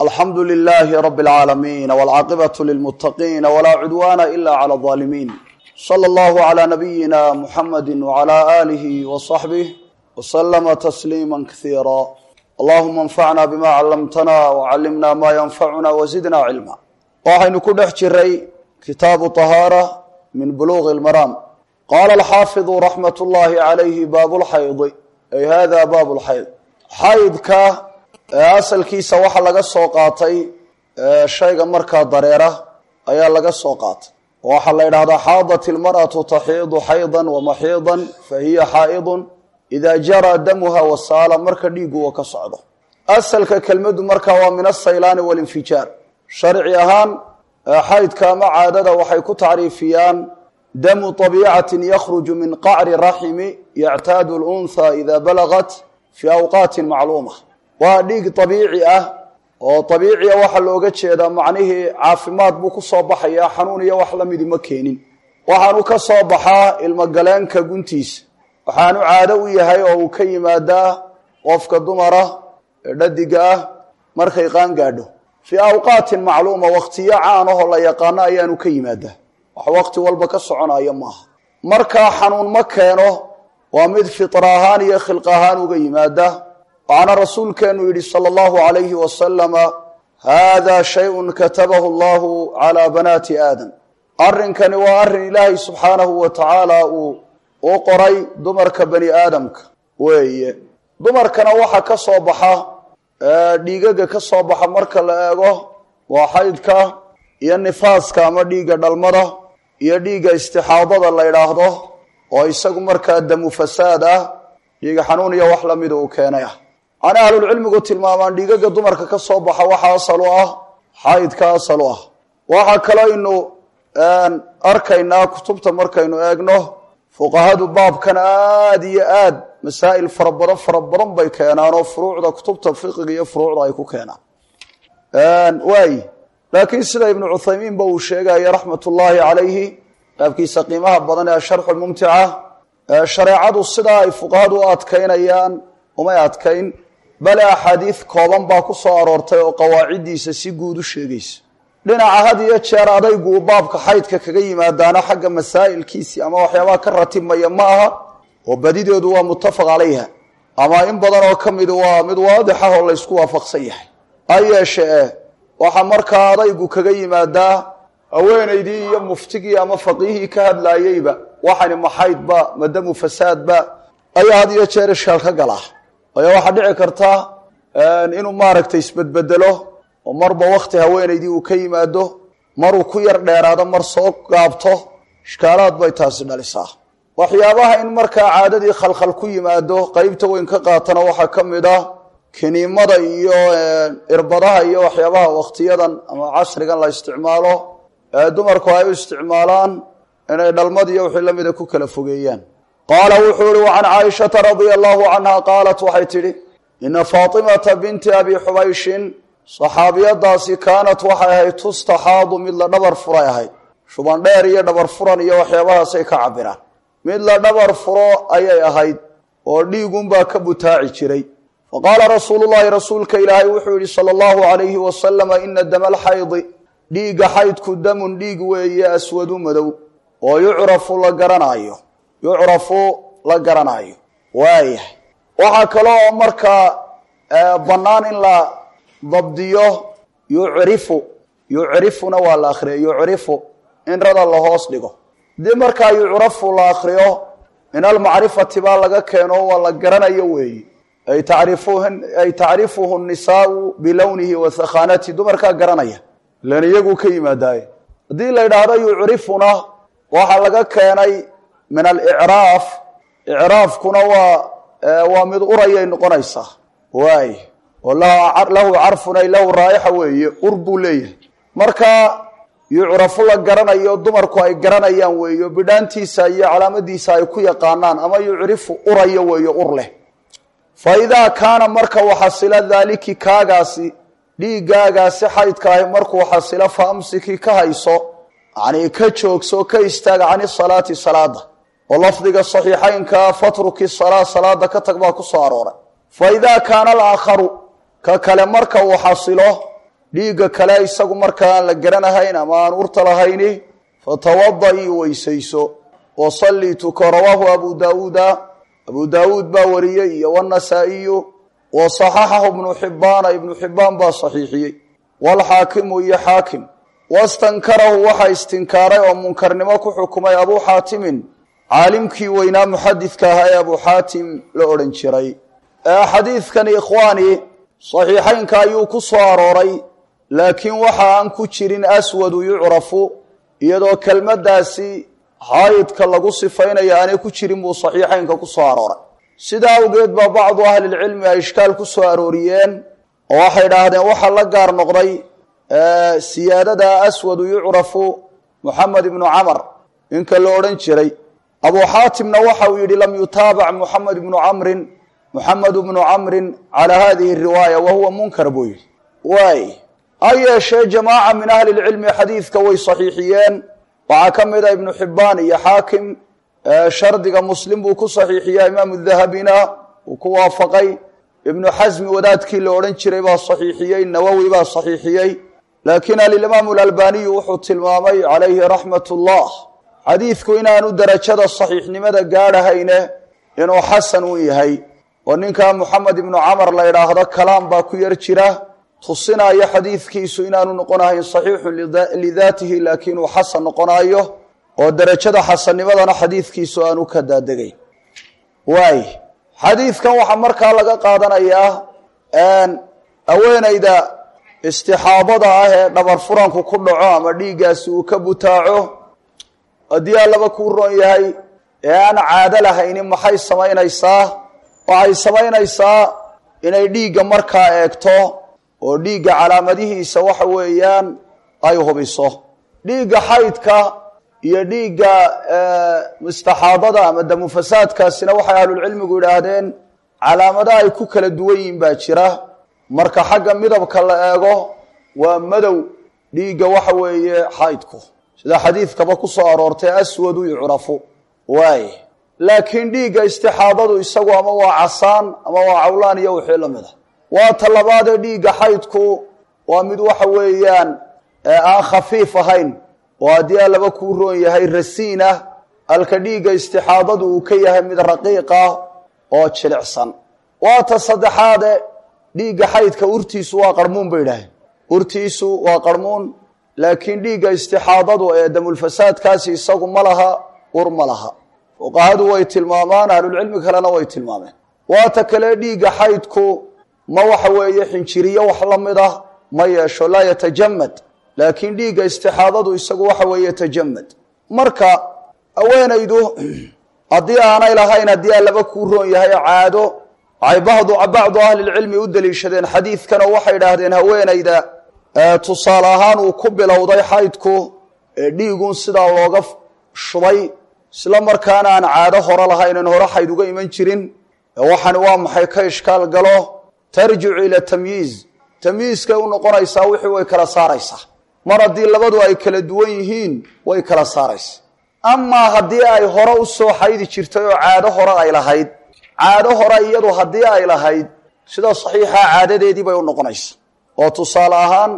alxamdu lilaahi rabi اlcaalamiin wاlcaaqibatu lilmutaqiina walaa cudwaana ila clى اظaalimiin slى اllahu عlى nabiyina muxamadi wعlى alihi wصaxbih wslama tasliima kasiira allahuma اnfacna bima callamtana wcallimna ma yanfacuna wzidna cilma waxaynu ku dhex jiray kitaabu طahaara min buluغi اlmaraam qaala alxaafiظu raxmat اllahi عalayhi baab lxaydi ay hada baab lxayd xaydka asalkiisa waxaa laga soo qaatay shayga markaa dareera ayaa laga soo qaatay waxaa la yidhahdaa xaadat ilmar'atu taxiidu xaydan wamaxiidan fa hiya xaa'idun idaa jaraa damuha wasaala marka dhiigu uu ka socdo asalka kelmaddu markaa waa min asaylaani walinfijaar sharci ahaan xaydka ama caadada waxay ku tacriifiyaan damu طabiicatin yakhruju min qacri raximi yactaadu lunha ida balagat fi awqaatin macluuma waa dhiig abiici ah oo abiiciya waxaa looga jeedaa macnihii caafimaad buu ku soo baxayaa xanuun iyo wax lamidi ma keenin waxaanu ka soo baxaa ilmogaleenka guntiisa waxaanu caado u yahay oo uu ka yimaadaa qofka dumara ee dhadiga ah markay qaan gaadho fii awqaatin macluuma waktiyo caanahoo la yaqaano ayaanu ka yimaadaa wax waqti walba ka soconaya maaha markaa xanuun ma keeno waa mid fitra ahaan iyo khilq ahaan uga yimaada waxaana rasuulkeenu yidhi sala allahu alayhi wasalama hada shayun katabahu allahu calaa banaati aadam arrinkani waa arrin ilaahay subxaanahu wa tacaala uu u qoray dumarka bani aadamka weeye dumarkana waxaa ka soo baxa dhiigaga ka soo baxa marka la eego waa xaydka iyo nifaaska ama dhiigga dhalmada iyo dhiigga istixaadada la yidhaahdo oo isagu markaa damu fasaad ah dhiiga xanuun iyo wax lamida uu keenay ah ana ahlulcilmigu tilmaamaan dhiigaga dumarka ka soo baxa waxa asal u ah xaydka asal u ah waxaa kalooynu arkaynaa kutubta markaynu eegno fuqahadu baabkan aada iyo aad masaa'il fara badan fara badan bay keenaan oo furuucda kutubta fiqiga iyo furuucda ay ku keenaan waay laakiin sida ibnu cuthaymiinba uu sheegaya raxmat ullaahi calayhi qaabkiisa qiimaha badan ee asharxu mumtica shareecadu sidaa ay fuqahadu u adkaynayaan umay adkayn bale axaadiid kooban baa ku soo aroortay oo qawaaciddiisa si guud u sheegaysa dhinaca had iyo jeer adaygu uu baabka xaydka kaga yimaadaana xagga masaa'ilkiisii ama waxyaabaha ka ratibmaya ma aha oo badideedu waa muttafaq calayha ama in badan oo ka midu waa mid waadix ah oo laysku waafaqsan yahay ha yeeshee waxaa markaa adaygu kaga yimaadaa haweenaydii iyo muftigii ama faqiihii ka hadlaayeyba waxani ma xaydba madamu fasaadba ayaa had iyo jeer ishkaal ka galaa waayo waxaa dhici karta inuu maaragtay isbedbedelo oo marba wakti haweenaydii uu ka yimaado maruu ku yar dheeraado mar soo gaabto ishkaalaad bay taasi dhalisaa waxyaabaha in markaa caadadii khalkhal ku yimaado qeybta weyn ka qaatana waxaa ka mid ah kiniimada iyo irbadaha iyo waxyaabaha wakhtiyadan ama casrigan la isticmaalo dumarku ay u isticmaalaan inay dhalmadiiyo wixii la mida ku kala fogeeyaan qaala wuxuu ihi wacan caaishata radia allahu canha qaalat waxay tidhi ina faatimata binti abi xubayshin saxaabiyadaasi kaanat waxay ahayd tustaxaadu mid la dhabar furay ahayd shuban dheer iyo dhabar furan iyo waxyaabahaasay ka cabiraan mid la dhabar furo ayay ahayd oo dhiigunbaa ka butaaci jiray faqaala rasuulu llahi rasuulka ilaahay wuxuu yihi sala allahu alayhi wasalama ina dama alxaydi dhiigga xaydku damun dhiig weeye aswadu madow oo yucrafu la garanaayo yucrafu la garanaayo waayahay waxaa kaloo markaa bannaan in la dabdiyo yucrifu yucrifuna waa la akriya yucrifu in rada la hoos dhigo haddii markaa yucrafu la akriyo min almacrifati baa laga keeno waa la garanayo weeye ay tacrifuay tacrifuhu nisaau bilownihi wa thakhaanati dumarkaa garanaya ilan iyaguu ka yimaadaaye haddii la yidhaahdo yucrifuna waxaa laga keenay min alicraaf icraafkuna waa waa mid urayay noqonaysaa waay oo lahu carfun ay lahu raa'ixa weeye ur buu leeyahay marka yucrafu la garanayo dumarku ay garanayaan weeyo bidhaantiisa iyo calaamadiisa ay ku yaqaanaan ama yucrifu urayo weeyo ur leh fa idaa kaana marka uu xasilo daaliki kaagaasi dhiiggaagaasi xaydka ahi markuu xasilo fa amsiki ka hayso yanii ka joogso ka istaaga cani salaati salaada oo lafdiga saxiixaynkaa fatruki salaa salaada ka tag baa ku soo arooray fa idaa kaana alaakharu ka kale marka uu xasilo dhiigga kale isagu markaa aan la garanahayn ama aan urta lahayni fatawada-ii weysayso wasallii tuko rawaahu abu daawuuda abu daawuud baa wariyey iyo wanasaa-iyu wa saxaxahu ibnu xibbaana ibnu xibbaan baa saxiixiyey waalxaakimu iyo xaakim wastankarahu waxaa istinkaaray oo munkarnimo ku xukumay abuu xaatimin caalimkii weynaa muxadidka ahaa ee abuu xaatim la odhan jiray xadiidkani ikhwaani saxiixaynka ayuu ku soo arooray laakiin waxa aan ku jirin aswadu yucrafu iyadoo kelmaddaasi xaayidka lagu sifaynayo aanay ku jirin buu saxiixaynka ku soo arooray sidaa awgeed baa bacdu ahlilcilmi ay ishkaal ku soo arooriyeen oo waxay idhaahdeen waxaa la gaar noqday siyaadada aswadu yucrafu muxamed ibnu camar ninka la odhan jiray abuu xaatimna waxa uu yidhi lam yutaabac muxamed ibnu camrin muxamed ibnu camrin calaa hadihi riwaaya wa huwa munkar buu yidhi waay ha yeeshee jamaaca min ahli lcilmi xadiidka way saxiixiyeen waxaa ka mid a ibnu xibbaan iyo xaakim shardiga muslim buu ku saxiixiya imaamu dahabina uu ku waafaqay ibnu xasmi wadaadkii la odhan jiray baa saxiixiyey nawowi baa saxiixiyey laakiin alimaamu alalbaniyu wuxuu tilmaamay calayhi raxmat ullah xadiidku inaanu derajada saxiixnimada gaadhahayne inuu xasan u yahay oo ninkaa moxamed ibnu camar la idhaahdo kalaam baa ku yar jira tusinaayo xadiidkiisu inaanu noqonahayn saxiixun lidaatihi laakiin uu xasan noqonaayo oo derajada xasannimadana xadiidkiisu aanu ka daadegayn waay xadiidkan waxaa markaa laga qaadanayaa haweenayda istixaabada ah ee dhabar furanku ku dhaco ama dhiiggaasi uu ka butaaco haddii allaba kuu roon yahay ee aan caado lahaynin maxay samaynaysaa waxay samaynaysaa inay dhiigga markaa eegto oo dhiigga calaamadihiisa waxa weeyaan ay hubiso dhiigga xaydka iyo dhiigga mustaxaadada ama damufasaadkaasina waxay ahlulcilmigu yidhaahdeen calaamado ay ku kala duwan yihin baa jira marka xagga midabka la eego waa madow dhiigga waxa weeye xaydku sida xadiidkaba ku soo aroortay aswadu yucrafu waay laakiin dhiigga istixaadadu isagu ama waa casaan ama waa cawlaan iyo wixii la mid a waa ta labaadee dhiigga xaydku waa mid waxa weeyaan aan khafiif ahayn oo haddii allaba kuu roon yahay rasiin ah halka dhiigga istixaadadu uu ka yahay mid raqiiq ah oo jilicsan waa ta saddexaade dhiigga xaydka urtiisu waa qarmuun bay idhaaheen urtiisu waa qarmuun laakiin dhiigga istixaadadu ee damulfasaadkaasi isagu ma laha ur ma laha fuqahadu way tilmaamaan ahlulcilmi kalena way tilmaameen waa ta kale dhiigga xaydku ma waxa weeye xinjiriyo wax la mid ah ma yeesho laa yatajamad laakiin dhiigga istixaadadu isagu waxa weeye yatajamad marka haweenaydu haddii aanay lahayn haddii allaba kuu roon yahay caado waxay badu bacdu ahlilcilmi u daliishadeen xadiidkan oo waxay idhaahdeen haweenayda tusaale ahaan uu ku bilowday xaydku ee dhiigun sidaa looga shubay isla markaana aan caado hore lahayn in hore xayd uga iman jirin waxani waa maxay ka ishkaal galo tarjicu ila tamyiiz tamyiizkay u noqonaysaa wixii way kala saaraysaa mar haddii labadu ay kala duwan yihiin way kala saaraysaa amaa haddii ay hore u soo xaydi jirtay oo caado hore ay lahayd caado hore iyadu haddii ay lahayd sida saxiixa caadadeedii bay u noqonaysaa oo tusaale ahaan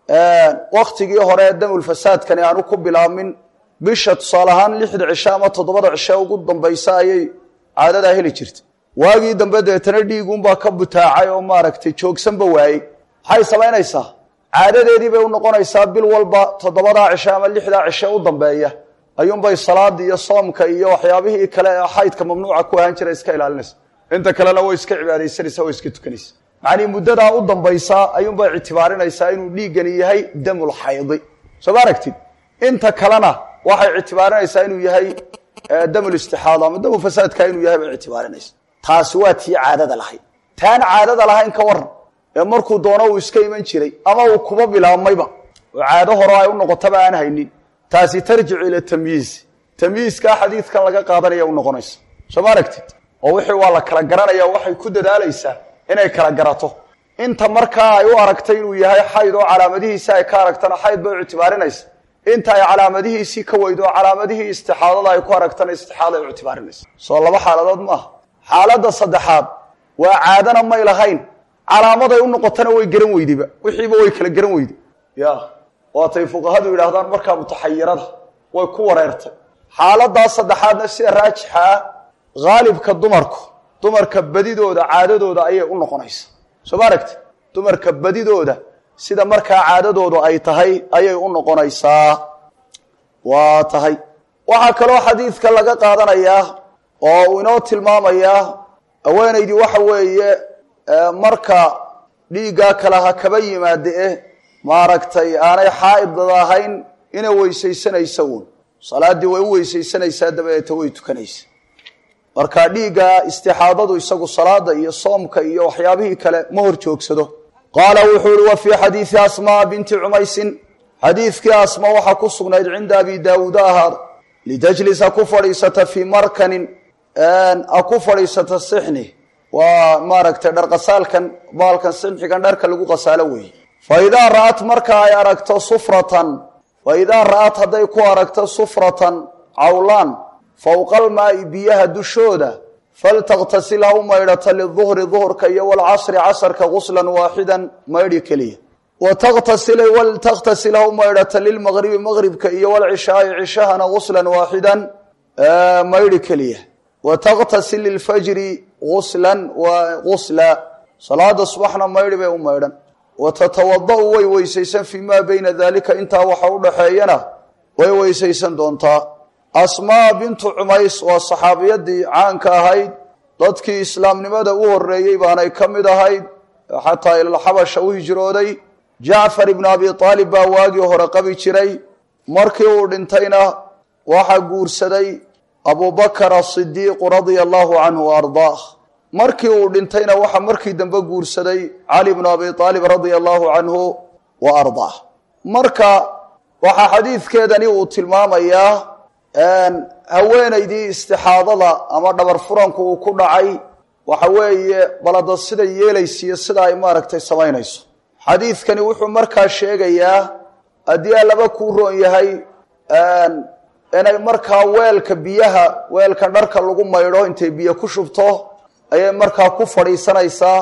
waktigii hore ee damulfasaadkani aanu ku bilaabmin bisha tusaale ahaan lixda cisho ama toddobada cisho ugu dambaysa ayay caadadaa heli jirtay waagii dambe deetana dhiigunbaa ka butaacay oo maaragtay joogsanba waayey maxay samaynaysaa caadadeedii bay u noqonaysaa bil walba toddobadaa cisho ama lixdaa cisho u dambeeya ayuunbay salaadii iyo soomka iyo waxyaabihii kale ee xaydka mamnuuca ku ahaan jira iska ilaalinaysa inta kalena way iska cibaadaysanaysa way iska tukanaysa macnii muddadaa u dambaysa ayuunbay ictibaarinaysaa inuu dhiiggani yahay damul xaydi soo ma aragtid inta kalena waxay ictibaarinaysaa inuu yahay damul istixaada ama damu fasaadka inuu yahay bay ictibaarinaysa taasi waa tii caadada lahayd taan caadada lahayn ka waran ee markuu doono uu iska iman jiray ama uu kuba bilaabmayba oo caado hore ay u noqotaba aan haynin taasi tarjicu ila tamyiiz tamyiizkaa xadiidkan laga qaadanaya u noqonaysa soo ma aragtid oo wixii waa la kala garanaya waxay ku dadaalaysaa inay kala garato inta markaa ay u aragtay inuu yahay xayd oo calaamadihiisi ay ka aragtana xayd bay u ictibaarinaysa inta ay calaamadihiisii ka weydo oo calaamadihii istixaadada ay ku aragtana istixaada ay u ictibaarinaysa soo laba xaaladood maaha xaaladda saddexaad waa caadana may lahayn calaamaday u noqotana way garan weydeba wixiiba way kala garan weyde ya waatay fuqahadu yidhaahdaan markaa mutaxayirada way ku wareertay xaaladaas saddexaadna sida raajixa ah haalibka dumarku dumarka badidooda caadadooda ayay u noqonaysa soo ma aragti dumarka badidooda sida markaa caadadoodu ay tahay ayay u noqonaysaa waa tahay waxaa kaloo xadiidka laga qaadanayaa oo uu inoo tilmaamayaa haweenaydii waxa weeye marka dhiiggaa kale ha kaba yimaade eh maaragtay aanay xaa'idada ahayn inay weysaysanaysa uun salaaddii way u weysaysanaysaa dabadeeta way tukanaysa marka dhiigga istixaadadu isagu salaada iyo soomka iyo waxyaabihii kale ma hor joogsado qaala wuxuu ihi wa fii xadiidi asmaa binti cumaysin xadiidkii asma waxaa ku sugnayd cinda abi daawuud ahaad litajlis ha ku fadhiisata fii markanin ha ku fadhiisata sixni waa maaragtay dharqasaalkan baalkan sixnigan dharka lagu qasaalo weeye fa idaa ra'at marka ay aragto sufratan fa idaa ra'at hadday ku aragto sufratan cawlaan fowqalmaa'i biyaha dushooda faltakhtasil ha u maydhata liduhri duhurka iyo walcasri casarka guslan waaxidan maydhi keliya watakhtasila waltakhtasil ha u maydhata lilmaqribi maqribka iyo walcishaai cishahana guslan waaxidan maydhi keliya watakhtasil lilfajri guslan wa gusla salaada subaxna maydhi bay u maydhan watatawada-u way weysaysan fii maa beyna daalika intaa waxa u dhaxeeyana way weysaysan doontaa asmaa bintu cumays waa saxaabiyadii caanka ahayd dadkii islaamnimada u horeeyey baanay ka mid ahayd xataa ilalxabasha u hijrooday jacfar ibnu abi aalib baa waagii hore qabi jiray markii uu dhintayna waxaa guursaday abubakar asidiiqu radia allahu canhu wa ardaah markii uu dhintayna waxaa markii dambe guursaday cali bnu abi aalib radia allahu canhu wa ardaah marka waxaa xadiidkeedani uu tilmaamayaa haweenaydii istixaadada ama dhabar furanku uu ku dhacay waxa weeye balada sida yeelaysiiyo sida ay maaragtay samaynayso xadiidkani wuxuu markaa sheegayaa haddii alaba kuu roon yahay inay markaa weelka biyaha weelkan dharka lagu maydho intay biyo ku shubto ayay markaa ku fadhiisanaysaa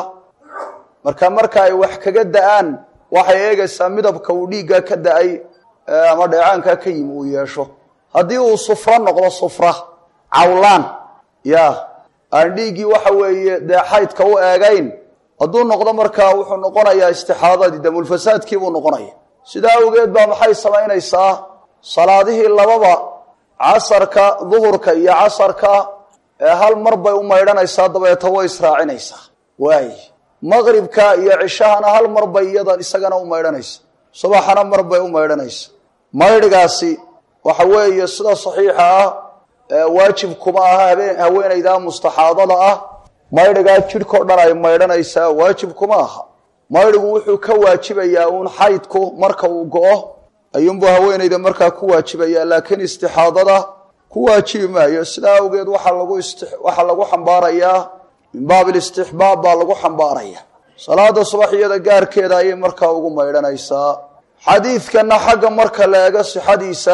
marka marka ay wax kaga da-aan waxay eegaysaa midabka uu dhiiggaa ka da-ay ama dheecaankaa ka yimi uu yeesho haddii uu sufro noqdo sufra cawlaan ya aan dhiiggii waxa weeye dee xaydka u eegayn hadduu noqdo markaa wuxuu noqonayaa istixaadadii damulfasaadkii buu noqonaya sidaa awgeed baa maxay samaynaysaa salaadihii lababa casarka duhurka iyo casarka ee hal mar bay u maydhanaysaa dabeeta way israacinaysaa waay maqribka iyo cishahana hal mar bay iyadan isagana u maydhanaysa subaxana mar bay u maydhanaysa maydhigaasi waxa weeye sida saxiixa ah waajib kuma aha habeen haweenaydaa mustaxaadada ah maydhigaa jidhkao dhan ay maydhanaysaa waajib kuma aha maydhigu wuxuu ka waajibayaa uun xaydku marka uu go-o ayuunbuu haweenayda markaa ku waajibayaa laakiin istixaadada ku waajibi maayo sidaa awgeed waxaa lagu waxaa lagu xambaarayaa min baabi listixbaab baa lagu xambaaraya salaada subax iyada gaarkeeda ayay markaa ugu maydhanaysaa xadiidkana xagga marka la eego sixadiisa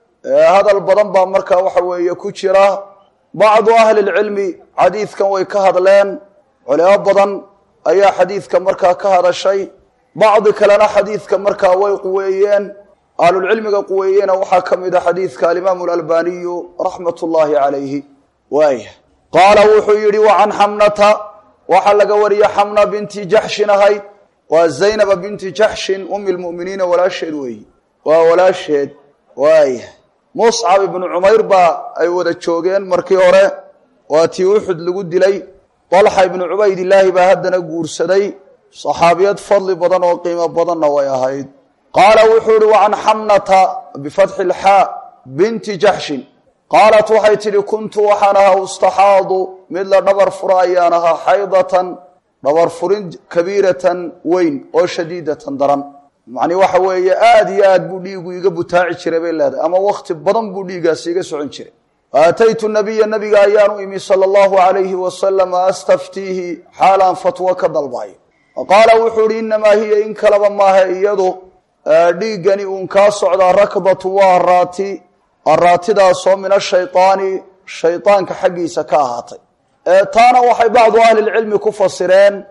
hadal badan baa markaa waxa weeye ku jira bacdu ahli lcilmi xadiidkan way ka hadleen culimo badan ayaa xadiidka markaa ka hadashay bacdi kalena xadiidka markaa way quweeyeen ahlulcilmiga quweeyena waxaa ka mid a xadiidka alimaamu alalbaniyu raxmat ullaahi calayhi waaya qaala wuxuu yidhi wa can xamnata waxaa laga wariyey xamna binti jaxshin ahayd waa zaynaba binti jaxshin umi lmu'miniina walaasheed weeyi waa walaasheed waaya muscab ibnu cumayr baa ay wada joogeen markii hore waa tii uxud lagu dilay dalxa ibnu cubaydillaahi baa haddana guursaday saxaabiyad fadli badan oo qiimo badanna way ahayd qaala wuxuu ihi wa can xamnata bifatxi lxaa binti jaxshin qaalat waxay tidhi kuntu waxaan ahaa ustaxaadu mid la dhabar fura ayaan ahaa xaydatan dhabar furin kabiiratan weyn oo shadiidatan daran macnii waxa weeye aada iyo aad buu dhiigu iga butaaci jiray bay leedahay ama wakti badan buu dhiigaasi iga socon jiray aataytu nabiya nabiga ayaanu imi sala allahu alayhi wasalama astaftiihi xaalaan fatwo ka dalbayo qaala wuxuu ihi inamaa hiya in kalaba maaha iyadu dhiiggani uun kaa socdaa rakbatu waa araati araatidaasoo min ashaydaani shaydaanka xaggiisa ka ahaatay taana waxay bacdu ahlilcilmi ku fasireen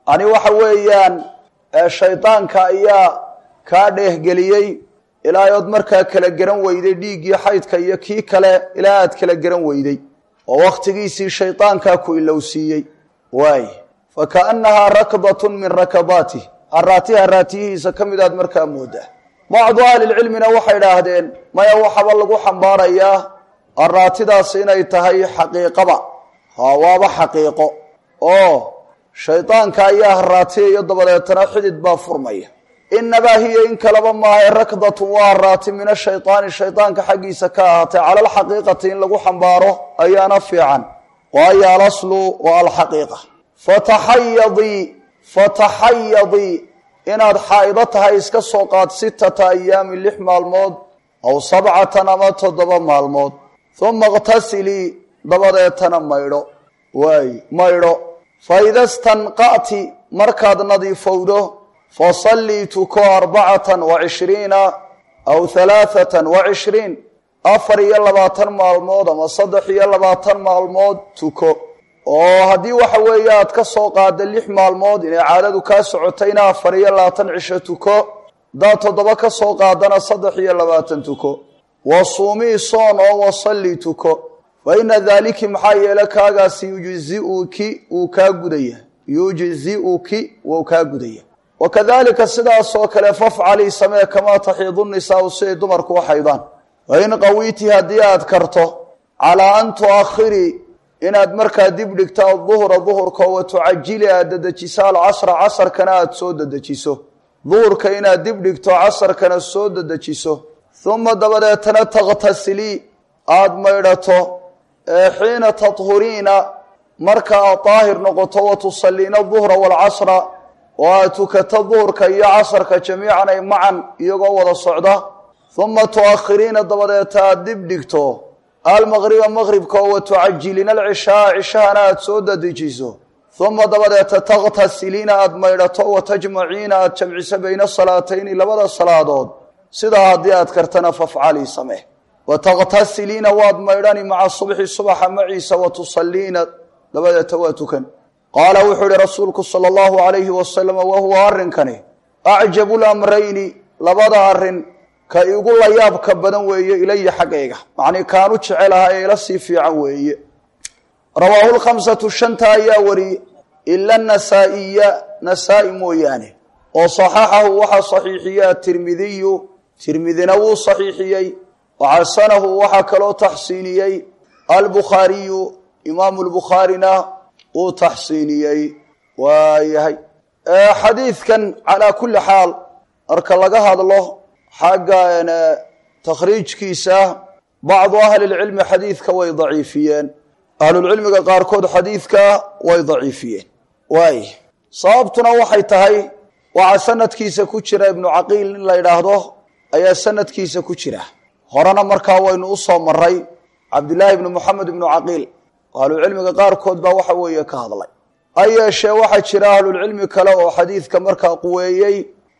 yani waxa weeyaan shaydaanka ayaa kaa dheehgeliyey ilaa ood markaa kala garan weyday dhiiggii xaydka iyo kii kale ilaa aad kala garan weyday oo wakhtigiisii shaydaankaa ku ilowsiiyey waay fa kaannahaa rakdatun min rakabaatih haraati haraatiyihiisa ka mid aad markaa moodaa bacdu ahlilcilmina waxay idhaahdeen maya waxaba lagu xambaarayaa haraatidaas inay tahay xaqiiqaba ha waaba xaqiiqo oo shaydaanka ayaa haraatiyayo dabadeetana xidid baa furmaya inabaa hiya in kaleba maahae rakdatun waa haraati min ashaydaani shaydaanka xaggiisa ka ahaatay cala alxaqiiqati in lagu xambaaro ayaana fiican waayo alaslu waa alxaqiiqa fataxayadii fataxayadii inaad xaa'ido tahay iska soo qaad sittata ayaamin lix maalmood aw sabcatan ama toddoba maalmood uma iqtasilii dabadeetana maydho waay maydho fa ida stanqa'ti markaad nadiifowdo fasallii tuko arbacatan wa cishriina aw halaathatan wa cishriin afar iyo labaatan maalmood ama saddex iyo labaatan maalmood tuko oo haddii waxa weeye aad ka soo qaada lix maalmood inay caadadu kaa socotayna afar iyo labaatan cisho tuko hadaad toddoba ka soo qaadana saddex iyo labaatan tuko wa suumii soon oo wasallii tuko fa ina daaliki maxaa yeele kaagaasi yujziuki wuu kaa gudaya yujziuki wuu kaa gudaya wakadalika sidaasoo kale fafcalii samee kamaa taxiidu nisaau siday dumarku u xaydaan wain qawiiti haddii aad karto calaa an tuakhirii inaad markaa dib dhigto aduhra duhurka wa tucajili aad dedejiso alcasra casarkana aada soo dedejiso duhurka inaad dib dhigto casarkana soo dedejiso uma dabadeetana takhtasilii aada maydhato xiina tathuriina marka aad daahir noqoto wa tusalliina duhra waalcasra oo aad tukato duhurka iyo casarka jamiican ay macan iyagoo wada socda uma tuakhiriina dabadeeta aada dib dhigto almaqriba maqribka oo wa tucajiliina alcishaaa cishahana aada soo dadejiso uma dabadeeta takhtasiliina aada maydhato wa tajmaciina aada jamciso bayna salaatayni labada salaadood sidaa haddii aad kartana fafcalii samee wa takhtasiliina waad maydhani maca subxi subaxa maciisa wa tusaliina dabadeeta waa tukan qaala wuxuu ihi rasuulku sala allahu calayhi wasalama wahuwa arrinkani acjabu lamrayni labada arrin ka igu layaabka badan weeye ilaya xaggayga macnii kaanu jecelaha ee ila sii fiican weeye rawaahu lkhamsatu shanta ayaa wariyey ila nasaa'iya nasaa-i mooyaane oo saxaxahu waxaa saxiixiyey atirmidiyu tirmidina wuu saxiixiyey waxasanahu waxaa kaloo taxsiiniyey albukhaariyu imaamu lbukhaarina wuu taxsiiniyey waayahay xadiidkan calaa kulli xaal marka laga hadlo xagga takhriijkiisa bacdu ahlilcilmi xadiidka way daciifiyeen ahlulcilmiga qaarkood xadiidka way daciifiyeen waay sababtuna waxay tahay waxaa sanadkiisa ku jira ibnu caqiil in la yidhaahdo ayaa sanadkiisa ku jira horena markaa waynu u soo maray cabdillaahi ibnu moxamed ibnu caqiil ahlucilmiga qaarkood baa waxa weeye ka hadlay ha yeeshee waxaa jira ahlulcilmi kale oo xadiidka markaa quweeyey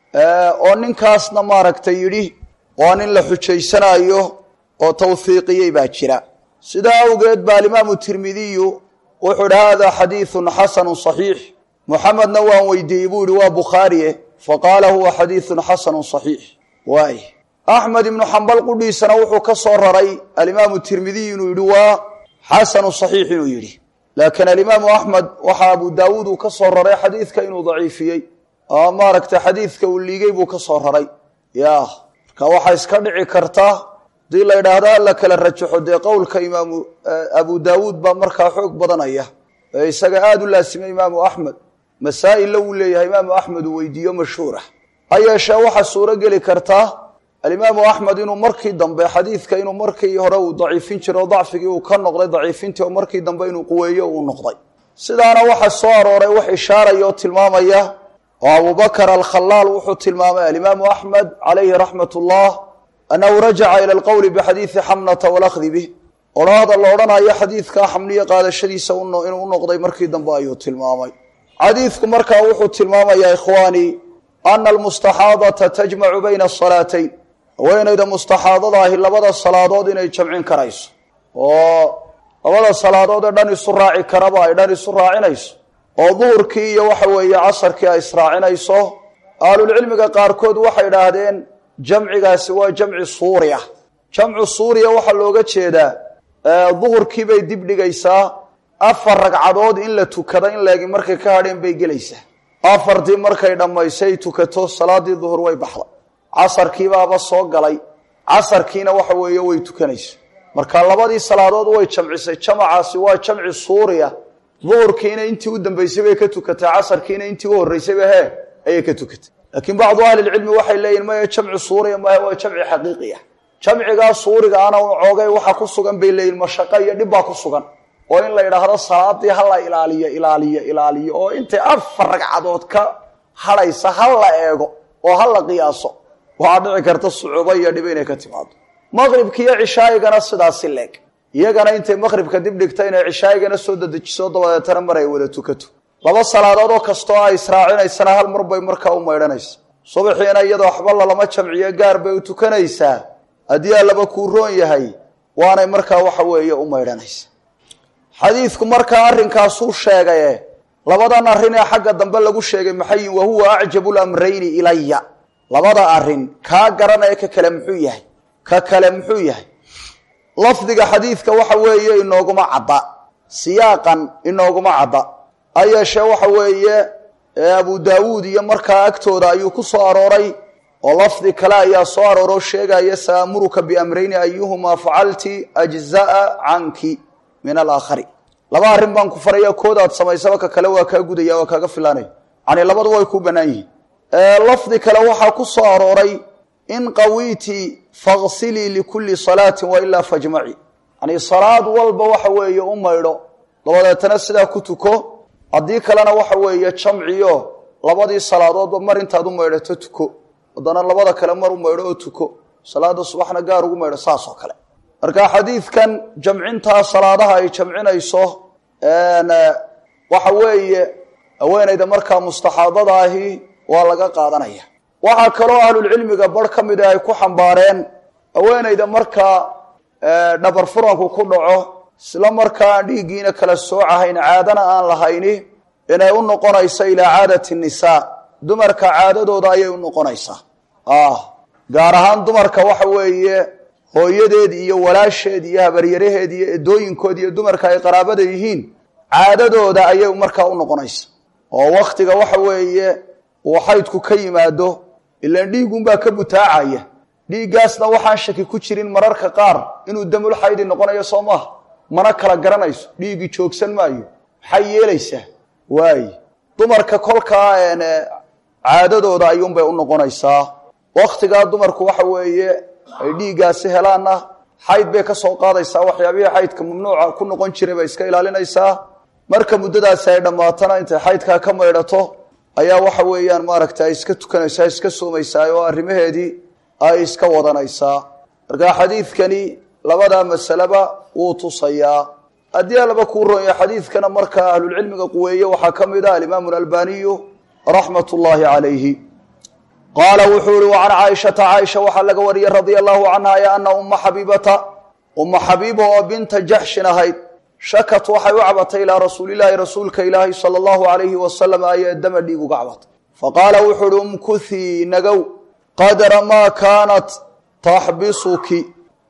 oo ninkaasna maaragtay yidhi waa nin la xujaysanayo oo tawhiiqiyey baa jira sidaa awgeed ba alimaamu tirmidiyu wuxuu idhi hada xadiidun xasanu صaxiix muxamedna waan weydiiyey buu yihi waa bukhaariye faqaala huwa xadiidun xasanu صaxiix waay axmed ibnu xambal qudhiisana wuxuu ka soo raray alimaamu tirmidiy inuu yidhi waa xasanu صaxiix inuu yidhi laakiin alimaamu axmed waxaa abu daawuud uu ka soo raray xadiidka inuu daciifiyey oo maaragtay xadiidka uu liigay buu ka soo raray ya marka waxaa iska dhici karta hadii la yidhaahdo hala kala rajaxo dee qowlka imaamu abu daawuud baa markaa xoog badanaya ee isaga aada u laasimay imaamu axmed masaa'illa wuu leeyahay imaamu axmed uu weydiiyo mashhuurah ha yeeshee waxaa suuro geli karta alimaamu axmed inuu markii dambe xadiidka inuu markii hore uu daciifin jiro oo dacfigii uu ka noqday daciifintii oo markii dambe inuu quweeyo uu noqday sidaana waxaa soo arooray wax ishaaraya oo tilmaamaya oo abubakr alkhalaal wuxuu tilmaamay alimaamu axmed calayhi raxmat ullah annahu rajaca ila alqowli bixadiidi xamnata walakdi bih odhaahda la odhanayo xadiidkaa xamniyo qaadashadiisa inuu u noqday markii dambe ayuu tilmaamay xadiidku markaa wuxuu tilmaamayaa ikhwaanii ana almustaxaadata tajmacu bayna asalaatayn haweenayda mustaxaadada ahi labada salaadood inay jamcin karayso oo labada salaadood ee dhan isu raaci karaba ay dhan isu raacinayso oo duhurkii iyo waxa weeye casarkii ay israacinayso ahlulcilmiga qaarkood waxay idhaahdeen jamcigaasi waa jamci suuriya jamcu suuriya waxaa looga jeedaa duhurkii bay dib dhigaysaa afar ragcadood in la tukado in laegi markay ka hadheen bay gelaysaa afartii markay dhammaysay tukato salaadii duhur way baxda casarkiibaaba soo galay casarkiina waxa weeye way tukanaysa marka labadii salaadood way jamcisay jamacaasi waa jamci suuriya duhurkiina intii u dambaysay bay ka tukatay casarkiina intii u horreysayba hee ayay ka tukatay laakiin bacdu ahlilcilmi waxay leeyihin maya jamci suuriya maaha waa jamci xaqiiqi ah jamcigaa suuriga ana coogay waxa ku sugan bay leeyihin mashaqo iyo dhib baa ku sugan oo in la yidhaahdo salaadii ha la ilaaliyo ilaaliyo ilaaliyo oo intay afar ragcadood ka hadhaysa ha la eego oo ha la qiyaaso waxaa dhici karta sucuubo iyo dhib inay ka timaado maqribka iyo cishaayigana sidaasi leeg iyagana intay maqribka dib dhigta inay cishaayigana soo dadejiso dabadeetana mar ay wada tukato laba salaadood oo kastoo ay israacinaysana hal mar bay markaa u maydhanaysa subaxiina iyadoo waxba lalama jamciyo gaar bay u tukanaysaa haddii allaba kuu roon yahay waanay markaa waxa weeye u maydhanaysa xadiidku markaa arrinkaasuu sheegaye labadan arrin ee xagga dambe lagu sheegay maxayin wa huwa acjabu lamrayni ilaya labada arrin kaa garanaya ka kale muxuu yahay ka kale muxuu yahay lafdiga xadiidka waxa weeye inooguma cadda siyaaqan inooguma cadda ha yeeshee waxa weeye abu daawuud iyo markaa agtooda ayuu ku soo arooray oo lafdi kale ayaa soo arooroo sheegaya saamuruka biamrayni ayuhumaa facalti ajza'a canki min alaakhari laba arrin baan ku faraya koodaad samaysaba ka kale waa kaa gudaya waa kaaga filaanaya yani labadu way ku bannaan yihiin lafdi kale waxaa ku soo arooray in qawiiti faqsilii likulli salaatin wailaa fajmaci yani salaad walba waxa weeye u maydho dabadeetana sidaa ku tuko haddii kalena waxa weeye jamciyo labadii salaadoodba mar intaad u maydhato tuko haddana labada kale mar u maydho oo tuko salaada subaxna gaar ugu maydho saas oo kale marka xadiidkan jamcintaa salaadaha ay jamcinayso waxa weeye haweenayda markaa mustaxaadada ahi waa laga qaadanaya waxaa kaloo ahlulcilmiga bar ka mida ay ku xambaareen haweenayda markaa dhabar furanku ku dhaco isla markaa aan dhiiggiina kala soocahayn caadana aan lahayni inay u noqonayso ilaa caadati nisaa dumarka caadadooda ayay u noqonaysaa gaar ahaan dumarka waxa weeye hooyadeed iyo walaasheed iyo habaryaraheed iyo edooyinkood iyo dumarka ay qaraabada yihiin caadadooda ayay markaa u noqonaysa oo waktiga waxa weeye uu xaydku ka yimaado ilaan dhiigunbaa ka butaacaya dhiiggaasna waxaan shaki ku jirin mararka qaar inuu damul xaydi noqonayo soo maaha mana kala garanayso dhiiggii joogsan maayo maxay yeelaysaa waaye dumarka kolkaa caadadooda ayuunbay u noqonaysaa waktigaa dumarku waxa weeye ay dhiiggaasi helaanna xayd bay ka soo qaadaysaa waxyaabihii xaydka mamnuuca ku noqon jiray bay iska ilaalinaysaa marka muddadaasi ay dhammaatana intay xaydkaa ka maydhato ayaa waxa weeyaan maaragta ay iska tukanaysaa iska soomaysaa oo arrimaheedii ay iska wadanaysaa marka xadiidkani labadaa masaleba wuu tusayaa haddii alaba kuu ronya xadiidkana markaa ahlulcilmiga quweeye waxaa ka mid ah alimaamu albaniyu raxmat ullaahi calayhi qaala wuxuu ihi wa can caaishata caaisha waxaa laga wariyey radia allahu canha ya ana umma xabiibata umma xabiiba oo binta jaxshin ahayd shakat waxay u cabatay ilaa rasuulilaahi rasuulka ilaahi sala allahu alayhi wasalam ayee dama dhiig uga cabatay faqaala wuxuu uhi umkuthii nagow qadra maa kaanat taxbisuki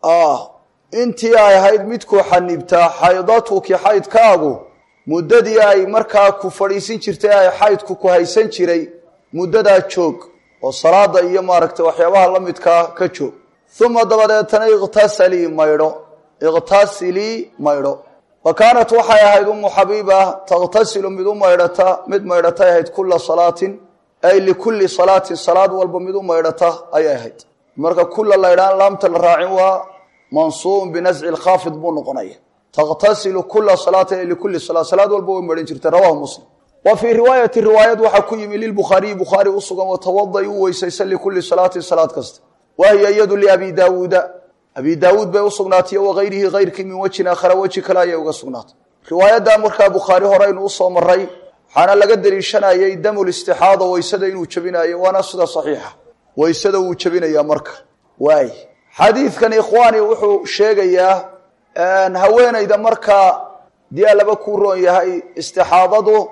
intii ay ahayd midkuu xanibtaa xaydatuki xaydkaagu muddadii ay markaa ku fadhiisin jirtay ay xaydku ku haysan jiray muddadaa joog oo salaada iyo maaragtay waxyaabaha la midkaa ka joog uma dabadeetana iqtasalii maydho iqtasilii maydho wa kaanat waxay ahayd umu xabiiba taqtasilu mid u maydhata mid maydhatay ahayd kula salaatin ay likulli salaatin salaad walba mid u maydhata ayay ahayd marka kula laydhaan laamta la raacin waa mansuubun binasci lkhaafid buu noqonaya taqtasilu kula salaatin ay likulli salaa salaad walba way maydhan jirtay rawahu muslim wa fii riwaayati riwaayad waxaa ku yimi lilbukhaariyi bukhaari u sugan watawada u weysaysa likulli salaatin salaad kasta wahiya iyadu liabi daawuuda abi daawuud bay usugnaatay wagayrihi kayrkii min wejin aakhara weji kale ayay uga sugnaatay riwaayadda markaa bukhaari horeynu usoo maray waxaana laga deliishanayay damulistixaada weysada inuu jebinayo waana sida saxiixa weysada wuu jebinayaa marka waay xadiidkan ikhwaani wuxuu sheegayaa haweenayda markaa dii alaba kuu roon yahay istixaadadu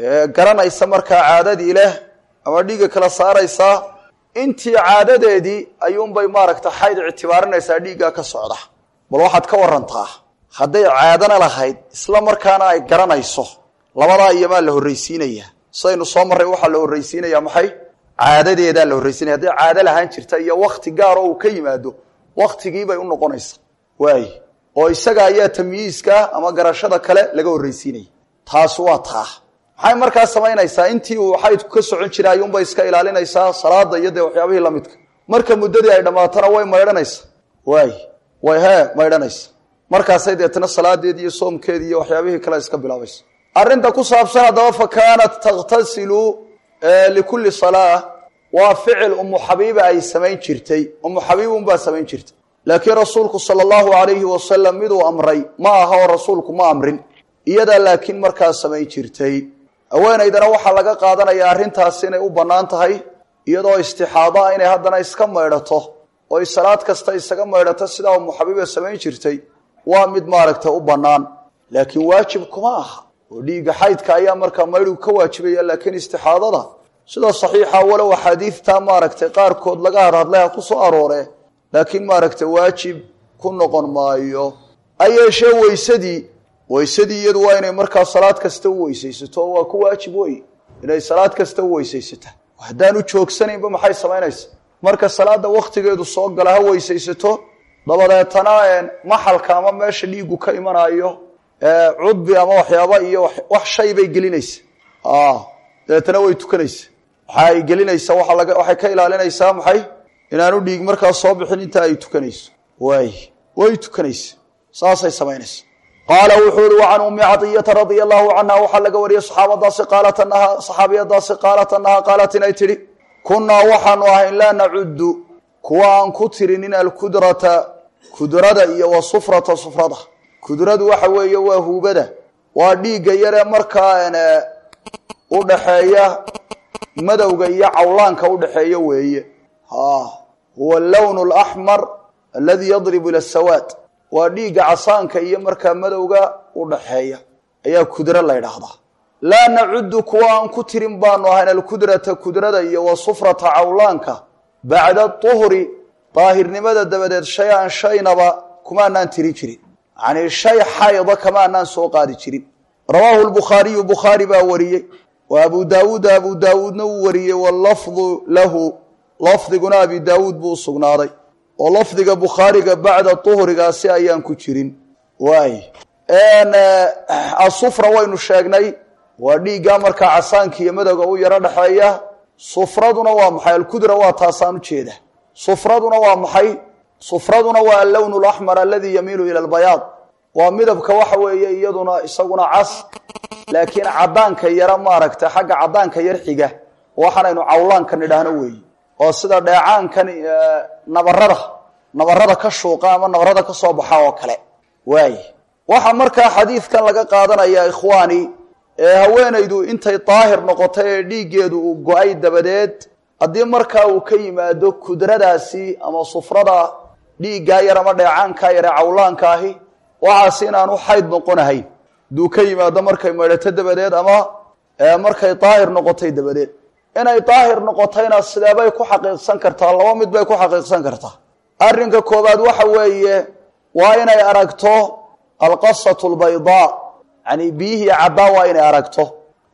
garanaysa markaa caadadii leh ama dhiigga kala saaraysaa intii caadadeedii ayuunbay maaragta xayd ictibaarinaysaa dhiiggaa ka socda bal waxaad ka warantaa hadday caadana lahayd isla markaana ay garanayso labadaa iyomaa la horraysiinaya sidaynu soo marray waxaa la horraysiinaya maxay caadadeedaa la horraysiinaya hadday caado lahaan jirta iyo wakti gaaroo uu ka yimaado waktigiibay u noqonaysa waay oo isaga ayaa tamyiiska ama garashada kale laga horraysiinaya taasi waa taa maxay markaa samaynaysaa intii uu xaydku ka socon jiray ayuunbay iska ilaalinaysaa salaada iyo dee waxyaabihii lamidka marka muddadii ay dhammaatana way maydhanaysa waay way hee maydhanaysa markaasay deetana salaadeedi iyo soomkeedi iyo waxyaabihii kale iska bilaabaysa arrinta ku saabsan haddaba fa kaanat takhtasilu likulli salaa waa ficil umu xabiiba ay samayn jirtay umu xabiibunbaa samayn jirtay laakiin rasuulku sala allahu alayhi wasalam miduu amray ma aha oo rasuulku ma amrin iyadaa laakiin markaa samayn jirtay haweenaydana waxaa laga qaadanayaa arrintaasi inay u bannaan tahay iyadoo istixaado ah inay haddana iska maydhato oy salaad kasta isaga maydhato sidaa umu xabiiba samayn jirtay waa mid maaragta u bannaan laakiin waajib kuma aha oo dhiigga xaydka ayaa markaa maydhigu ka waajibaya laakiin istixaadada sida saxiixa walow axaadiidta maaragtay qaarkood laga hadhadlay ha ku soo aroore laakiin maaragta waajib ku noqon maayo ha yeeshee weysadii weysadii iyadu waa inay markaa salaad kasta u weysaysato oo waa ku waajib wey inay salaad kasta u weysaysata haddaan u joogsanaynba maxay samaynaysa marka salaada waktigeedu soo gala ha weysaysato dabadeetana maxalka ama meesha dhiigu ka imanayo cudbi ama waxyaaba iyo wax shay bay gelinaysa dabeetana way tukanaysa waxa ay gelinaysa waa laga waxay ka ilaalinaysaa maxay inaanu dhiig markaa soo bixin inta ay tukanayso waay way tukanaysa saasay samaynaysa qaala wuxuu ihi wacan ummi cadiyata radia allahu canha waxaa laga wariyey saxaabadaasi qaalat anaha saxaabiyadaasi qaalat anaha qaalat inay tidhi kunnaa waxaanu ahayn laa nacuddu kuwa aan ku tirinin alkudrata kudrada iyo wa sufrata sufrada kudradu waxa weeye waa huubada waa dhiigga yaree markaa u dhaxeeya madowga iyo cawlaanka udhaxeeya weeye ha huwa allawnu alaxmar aladi yadribu ila sawaad waa dhiigga casaanka iyo markaa madowga u dhaxeeya ayaa kudro la ydhaahdaa laa nacuddu kuwa aan ku tirin baanu ahayn alkudrata kudrada iyo wa sufrata cawlaanka bacda tuhri daahirnimada dabadeed shay-an shaynaba kumaanaan tirin jirin yacnii shay xayda kamaanaan soo qaadi jirin rawaahu lbukhaariyu bukhaari baa wariyey wa abu daawuuda abu daawuudna wuu wariyey wallafdu lahu lafdiguna abi daawuud buu usugnaaday oo lafdiga bukhaariga bacda tuhrigaasi ayaan ku jirin waay asufra waynu sheegnay waa dhiiggaa markaa casaanka iyo madowga u yaro dhexeeya sufraduna waa maxay alkudra waa taasaan ujeeda sufraduna waa maxay sufraduna waa allownu laxmar aladi yamiilu ila albayaad waa midabka waxa weeye iyaduna isaguna cas laakiin cadaanka yara maaragta xagga cadaanka yar xiga waxaanaynu cawlaanka nidhaahno weeye oo sida dheecaankan nabarada nabarada ka shuuqa ama nabarada ka soo baxa oo kale waay waxaa markaa xadiidkan laga qaadanaya ikhwaani ee haweenaydu intay daahir noqotay ee dhiiggeedu uu go-ay dabadeed haddii markaa uu ka yimaado kudradaasi ama sufrada dhiiggaa yar ama dheecaankaa yar ee cawlaanka ahi waxaasi inaanu xayd noqonahayn hadduu ka yimaado markay maydhato dabadeed ama markay daahir noqotay dabadeed inay daahir noqotayna sideebay ku xaqiiqsan kartaa laba mid bay ku xaqiiqsan kartaa arrinka koowaad waxa weeye waa inay aragto alqasatu lbaydaa yani biyihii caddaa waa inay aragto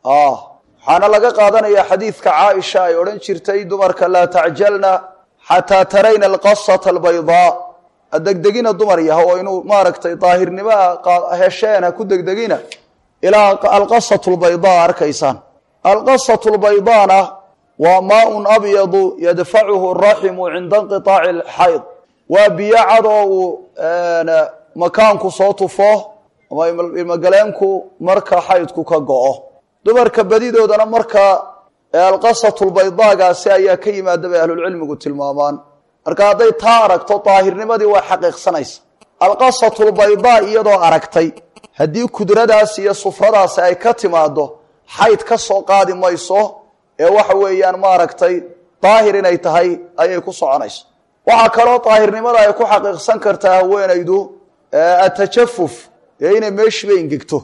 waxaana laga qaadanaya xadiidka caaisha ay odhan jirtay dumarka laa tacjalna xataa tarayna alqasata albaydaa adegdegina dumar yaha oo inuu maaragtay daahirnimoa hesheen ha ku degdegina ilaa alqasatu lbaydaa arkaysaan alqasatu lbaydaana waa maaun abyadu yadfacuhu raximu cinda inqiaaci alxayd waa biyo cad oo uu makaanku soo tufo ama ilmogaleenku marka xaydku ka go-o dumarka badidoodana marka alqasatulbaydaagaasi ayaa ka yimaada bay ahlulcilmigu tilmaamaan marka hadday taa aragto daahirnimadii waa xaqiiqsanaysa alqasatulbaydaa iyadoo aragtay haddii kudradaas iyo sufradaasi ay ka timaado xayd ka soo qaadi mayso ee waxa weeyaan maaragtay daahir inay tahay ayay ku soconaysa waxaa kaloo daahirnimada ay ku xaqiiqsan kartaa haweenaydu atajafuf dee inay meeshiiba ingegto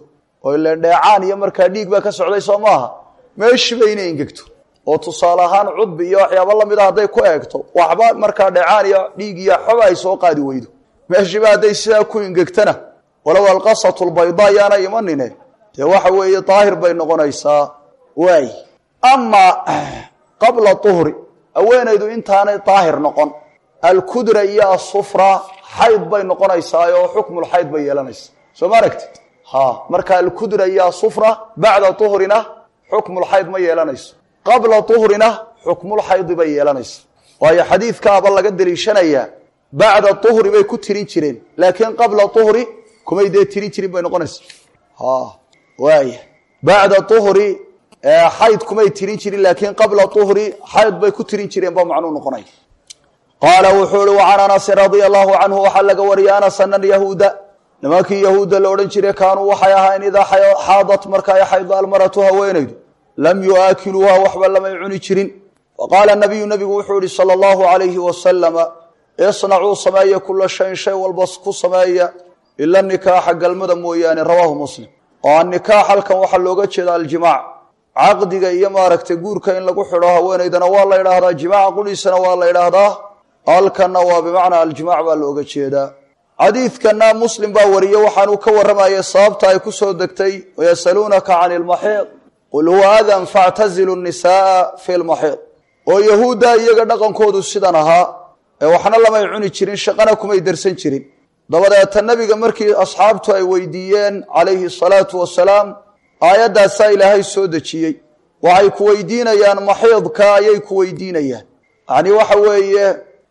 oo ileen dheecaan iyo markaa dhiig baa ka socday soo maaha meeshiiba inay ingegto oo tusaale ahaan cudbi iyo waxyaaba lamid a hadday ku eegto waxba markaa dheecaan iyo dhiig iyo xoba ay soo qaadi weydo meeshiiba hadday sidaa ku ingegtana walow alqasatu lbayda ayaana imanine dee waxa weeye daahir bay noqonaysaa waay amaa qabla uhri haweenaydu intaanay daahir noqon alkudra iyo asufra xayd bay noqonaysaa oo xukmulxayd bay yeelanaysa soo ma aragtid ha marka alkudra iyo asufra bacda uhrina xukmulxayd ma yeelanayso qabla uhrina xukmulxaydi bay yeelanaysa waayo xadiidkaaba laga deliishanayaa bacda uhri bay ku tirin jireen laakiin qabla uhri kumay dee tirin jirin bay noqonaysa ha waaya bacda uhri xayd kumay tirin jirin laakiin qabla uhri xayd bay ku tirin jireen ba macnuu noqonaya qaala wuxuu ihi wacan anasin radia allahu canhu waxaa laga wariyay anas ana yahuuda nimankii yahuudda la odhan jiray kaanuu waxay ahayn idaa xaadat marka ay xaydo almaratu haweenaydu lam yuaakiluuha waxba lamay cuni jirin faqaala nabiyu nabigu wuxuu yihi sala allahu alayhi wasalama isnacuu sameeya kula shayin shay walba ku sameeya ila nikaaxa galmada mooyaane rawaahu muslim oo annikaax halkan waxaa looga jeeda aljimaac caqdiga iyo maaragtay guurka in lagu xidho haweenaydana waa la ydhaahdaa jimaaca qudhiisana waa la ydhaahdaa halkanna waa bimacnaa aljimaac baa looga jeedaa xadiidkana muslim baa wariyey waxaanuu ka warramayay sababta ay ku soo degtay wayasaluunaka cani lmaxiid qul huwa adan factazilu nisaaa fi lmaxiid oo yahuudda iyaga dhaqankoodu sidan ahaa ee waxna lamay cuni jirin shaqana kumay darsan jirin dabadeeta nebiga markii asxaabtu ay weydiiyeen calayhi salaatu wasalaam aayaddaasaa ilaahay soo dejiyey waxay ku weydiinayaan maxiidka ayay ku weydiinayaan yacni waxa weeye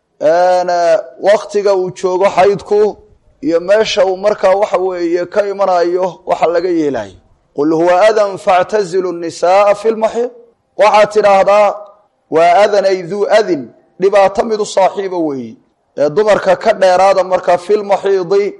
waktiga uu joogo xaydku iyo meesha uu markaa waxa weeye ka imanayo waxa laga yeelayo qul huwa adan factazilu nisaaa fi lmaxiid waxaad tidhaahdaa waa adan ay duu adin dhibaato mid u saaxiiba weeyi ee dumarka ka dheeraada markaa fi lmaxiidi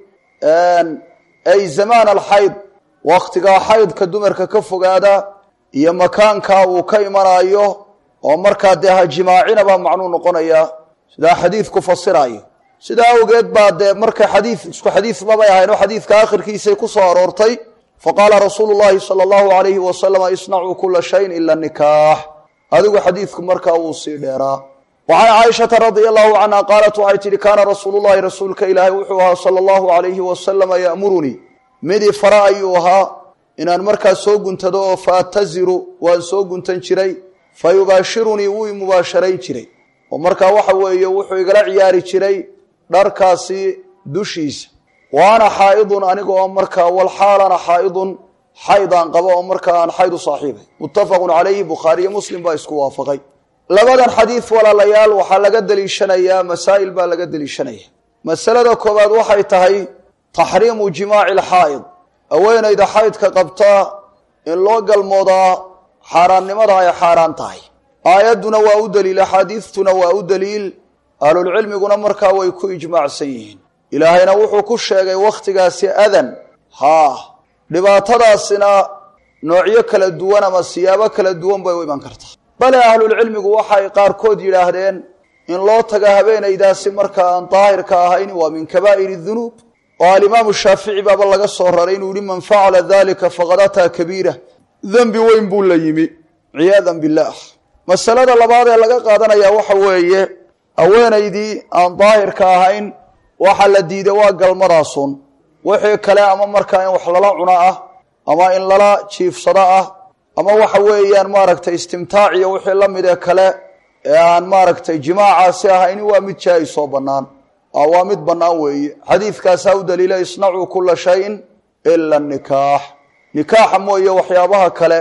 ay zamaan alxayd waktigaa xaydka dumarka ka fogaada iyo makaanka uu ka imanayo oo markaa dee hajimaacina baa macnuu noqonaya sidaa xadiidku fasirayo sidaa awgeed baa dee marka xadii isku xadiid mabay ahayn oo xadiidka akhirkiisay ku soo aroortay faqaala rasuulu llahi sala allahu alayhi wasalama isnacuu kula shayin ila nikaax adigu xadiidku markaa wuu sii dheeraa wa can caaishata radia allahu canha qaalat waxay tidhi kaana rasuulu llahi rasuulka ilaahay wuxuu ahaa sala allahu alayhi wasalama ya'murunii midii fara ayuu ahaa inaan markaa soo guntado oo faataziru waan soo guntan jiray fa yubaashirunii wuu imubaasharayn jiray oo markaa waxa weeye wuxuu igala ciyaari jiray dharkaasi dushiisa wa ana xaa'idun aniga oo markaa walxaalana xaa'idun xaydaan qabo oo markaa aan xayd u saaxiibay muttafaqun calayhi bukhaariyo muslim baa isku waafaqay labadan xadiid walaalayaal waxaa laga deliishanayaa masaa'il baa laga deliishanaya masalada koowaad waxay tahay taxriimu jimaaci alxaa'id haweenayda xaydka qabtaa in loo galmoodaa xaaraannimada ay xaaraan tahay aayadduna waa u daliil axaadiistuna waa u daliil ahlulcilmiguna markaa way ku ijmaacsan yihiin ilaahayna wuxuu ku sheegay wakhtigaasi adan haa dhibaatadaasina noocyo kala duwan ama siyaabo kala duwan bay u iman kartaa bale ahlulcilmigu waxay qaarkood yidhaahdeen in loo taga habeenaydaasi marka aan daahirka ahayn waa min kabaa'iri dunuub oo alimaamu shaafici baaba laga soo raray inuu yihi man facala dalika faqad ataa kabiira dembi weyn buu la yimi ciyaadan billaah masalada labaad ee laga qaadanaya waxa weeye haweenaydii aan daahirka ahayn waxa la diiday waa galmadaasun wixii kale ama markaa in wax lala cuno ah ama in lala jiifsado ah ama waxa weeyaan maaragtay istimtaaciyo wixii la mid ee kale ee aan maaragtay jimaacaasi ahayn waa mid jaa-is oo bannaan waa mid bannaan weeye xadiidkaasaa u daliila isnacuu kula shayin ila nikaax nikaaxa mooye waxyaabaha kale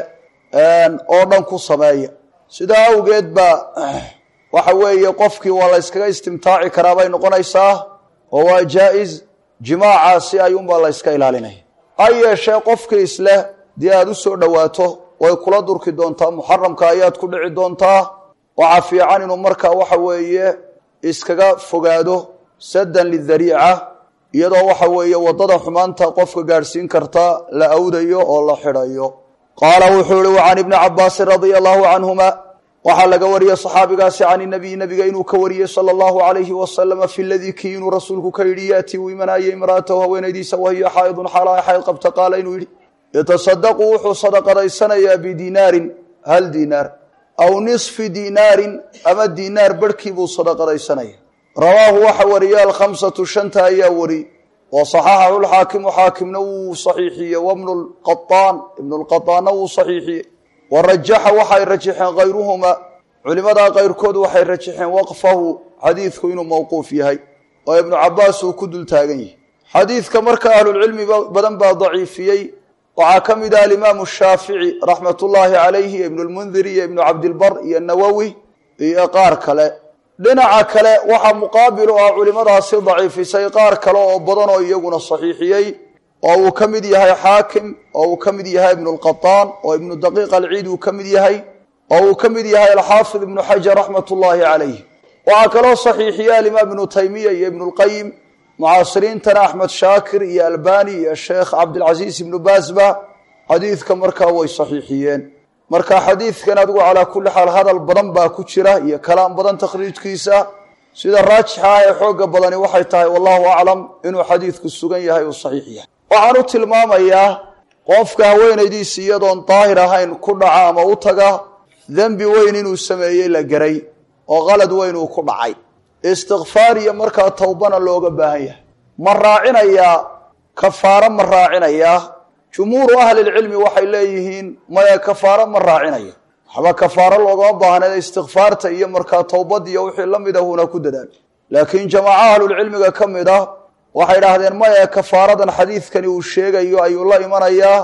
oo dhan ku sameeya sidaa awgeed ba waxa weeye qofkii waa la yskaga istimtaaci karaa bay noqonaysaa oo waa jaa-is jimaacaasi ayuunbaa la yska ilaalinaya ha yeeshee qofkii isleh dii aada u soo dhowaato way kula durki doontaa muxaramka ayaad ku dhici doontaa waxaa fiican inuu markaa waxa weeye iskaga fogaado saddan lidariica iyadoo waxa weeye waddada xumaanta qofka gaadhsiin karta la awdayo oo la xidhayo qaala wuxuu ihi wa can ibni cabaasin radia allahu canhuma waxaa laga wariyey saxaabigaasi can inabiy nabiga inuu ka wariyey sala allahu alayhi wasalama fi ladii kii inuu rasuulku ka yidhi yaatii uu imanayay imraatahu haweenaydiisa wahiya xaa'idun xaala ay xayd qabta qaala inuu yidhi yatasadaqu wuxuu sadaqadaysanayaa bidinaarin hal diinaar aw nisfi diinaarin ama diinaar barhkii buu sadaqadaysanaya rawaahu waxa wariye alkhamsatu shanta ayaa wari wa saxaxahu lxaakimu xaakimna wuu saxiixiyey wabnu lqaaan ibnu lqaaanna wuu saxiixiyey wa rajaxa waxay rajaxeen kayruhumaa culimadaa kayrkood waxay rajaxeen waqfahu xadiidku inuu mawquuf yahay oo ibnu cabaas uu ku dul taagan yahay xadiidka marka ahlulcilmi badan baa daciifiyey waxaa ka mid ah alimaamu shaafici raxmat ullaahi calayhi ibnu lmundiri iyo ibnu cabdilbar iyo nawowi iyo qaar kale dhinaca kale waxaa muqaabil u ah culimadaasi daciifisay qaar kale oo badan oo iyaguna saxiixiyey oo uu ka mid yahay xaakim oo uu ka mid yahay ibnu lqataan oo ibnu daqiiq alciid uu ka mid yahay oo uu ka mid yahay alxaafid ibnu xajar raxmat ullaahi calayh waxaa kaloo saxiixiya alimaam ibnu taymiya iyo ibnu lqayim mucaasiriintana axmed shaakir iyo albani iyo sheekh cabdilcasiis ibnu baasba xadiidka markaa way saxiixiyeen marka xadiidkan adigu calaa kulli xaal hadal badan baa ku jira iyo kalaam badan takhriijkiisa sida raajixa ah ee xooga badani waxay tahay wallahu aclam inuu xadiidku sugan yahay uu saxiix yahay waxaan u tilmaamayaa qofka haweenaydiisi iyadoon daahir ahayn ku dhaca ama u taga dembi weyn inuu sameeyey la garay oo qalad weyn uu ku dhacay istikfaar iyo markaa towbana looga baahan yahay ma raacinayaa kafaaro ma raacinayaa jumhuuru ahlilcilmi waxay leeyihiin maya kafaaro ma raacinayo waxba kafaaro loogama baahna istikfaarta iyo markaa towbad iyo wixii la mid ahuna ku dadaal laakiin jamaaco ahlulcilmiga ka mid ah waxay idhaahdeen maya kafaaradan xadiidkani uu sheegayo ayuu la imanayaa